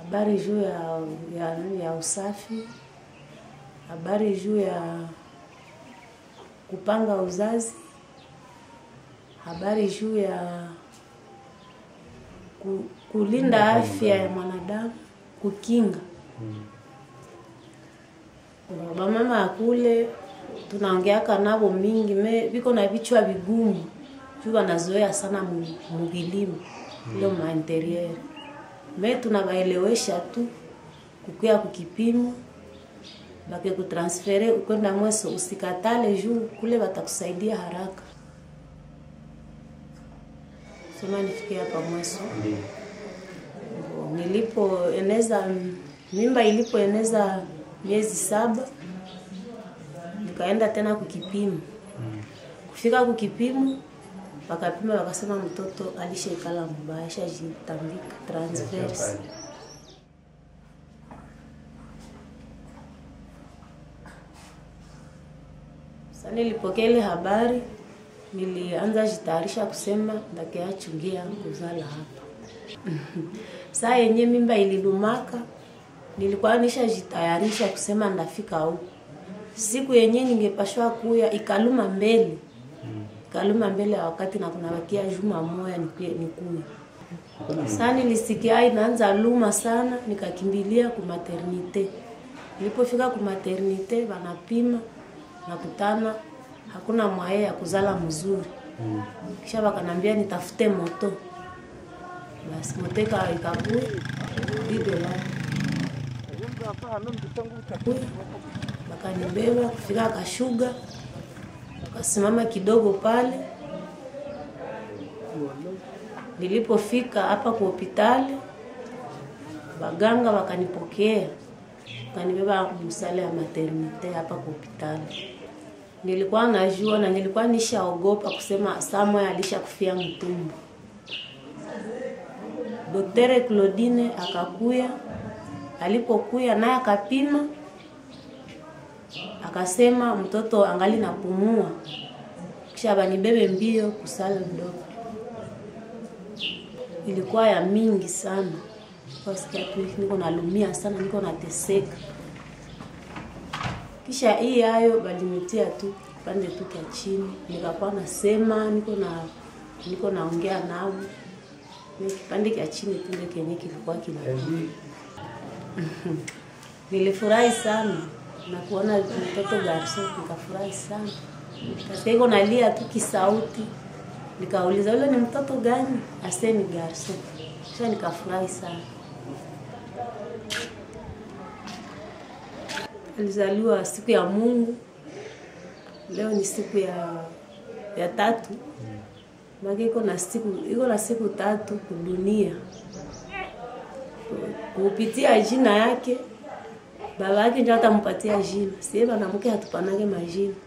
habari juu ya, ya, ya usafi, habari juu ya kupanga uzazi, habari juu ya ku, kulinda afya ya mwanadamu, kukinga bamama akule tunaongeaka navo mingi me viko na vichwa vigumu juu wanazoea sana mu- muvilimo ile mainterieur me tunawaelewesha tu kukuya kukipimo bake kutransfere kwenda mweso usikatale juu kule watakusaidia haraka sema nifikie hapa mweso Ndio. nilipoeneza mimba ilipoeneza miezi saba nikaenda tena kukipimo kufika kukipimo wakapima wakasema mtoto alishaikala mbaya ashajitambika transverse Sasa nilipokea ile habari, nilianza jitayarisha kusema ndakiachungia kuzala hapa. Saa yenye mimba ililumaka, nilikuwa nishajitayarisha kusema ndafika huko. Siku yenye ningepashwa kuya ikaluma mbele, ikaluma mbele ya wakati na kunabakia juma moya nikuye nikuye. Sasa nilisikia inaanza luma sana, nikakimbilia ku maternite. Nilipofika ku maternite wanapima nakutana hakuna mwaye ya kuzala mzuri. Kisha wakanambia nitafute moto. Basi moto ika ikakuya didola wakanibeba kufika Kashuga, wakasimama kidogo pale. Nilipofika hapa kwa hospitali, waganga wakanipokea, wakanibeba msale ya maternite hapa kwa hospitali. Nilikuwa najua na nilikuwa nishaogopa kusema Samuel alishakufia mtumbo. Doktere Claudine akakuya, alipokuya naye akapima, akasema mtoto angali napumua, kisha banibebe mbio kusala mdogo. Ilikuwa ya mingi sana, kasikia tu niko nalumia sana, niko nateseka. Kisha hii hayo balinitia tu pande tu kia chini, nikakuwa nasema niko na niko naongea nao Ni kipande kia chini tu ndio kenye kilikuwa kina Nilifurahi sana na kuona mtoto garso, nikafurahi sana. Kasikia iko nalia tu kisauti, nikauliza yule ni mtoto gani? Ase ni garso. Kisha nikafurahi sana. Alizaliwa siku ya Mungu, leo ni siku ya ya tatu maki iko na siku iko na siku tatu kudunia kupitia jina yake baba yake ndio atampatia jina sie mwanamke hatupanage majina